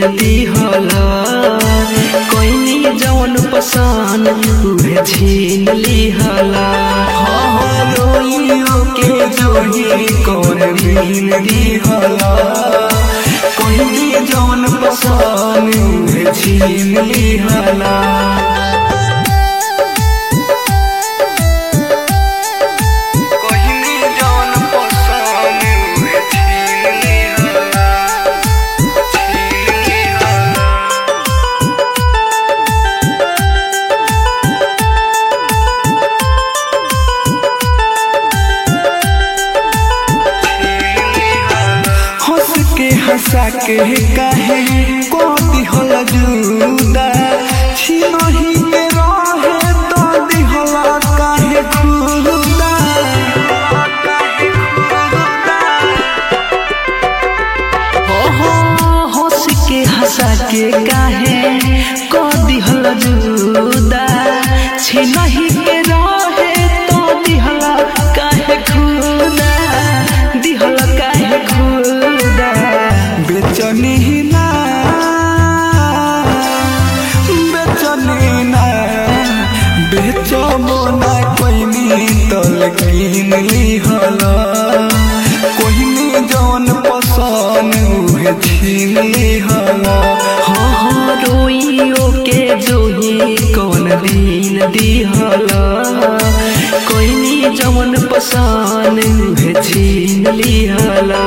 दिहला कोइनी जवन पसान उहे छीन लिहला रोइयो के जोही कौन मीन दिहला कोइनी जवन पसान उहे छीन लिहला कोहिनी जवन पसान उहे छीन लिहला छीन लिहला हंस के हंसा के काहे को दिहल जुदा छिनही के रहे तो दिहला काहे खुदा हो हो हंस के हंसा के काहे को दिहल जुदा छिनही के रहे तो दिहला काहे खुदा दिहला काहे खुदा बेचनी ना बेचनी ना बेचबो ना कोइनी तल किन लिहला कोइनी जौन पसान उहे छीन लिहला हो हो रोइयो के जोही कौन दिन दिहला कोइनी जौन पसान उहे छीन लिहला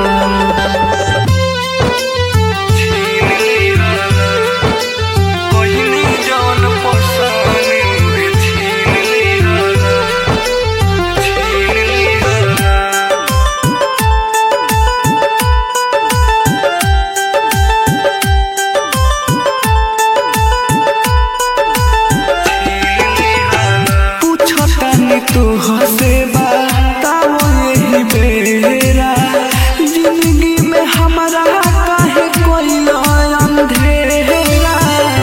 कोहिनी जौन पसान उहे छीन लिहला छीन लिहला पूछतानी तू हसे बताओ यही बेरा जिंदगी में हमारा काहे कोई अंधेरा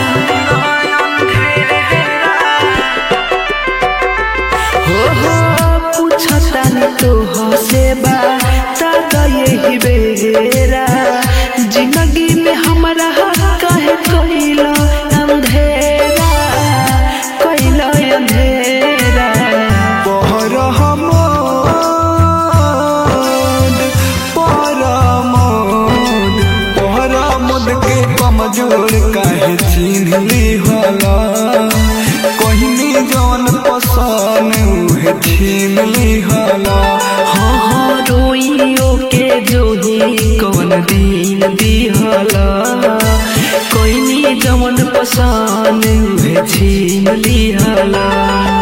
हो हो पूछतानी तू हसे बताओ यही बेरा जिंदगी में हमारा काहे कोई अंधेरा कोई अंधेरा पहर हमोद पहर मोद पहर मोद के कमजोर काहे चिन्ह लिहला कोहिनी जौन पसान उहे छीन लिहला हाँ हाँ रोइयो के जोही कौन दिन दिहला कोइनी जवन पसान उहे छीन लिहला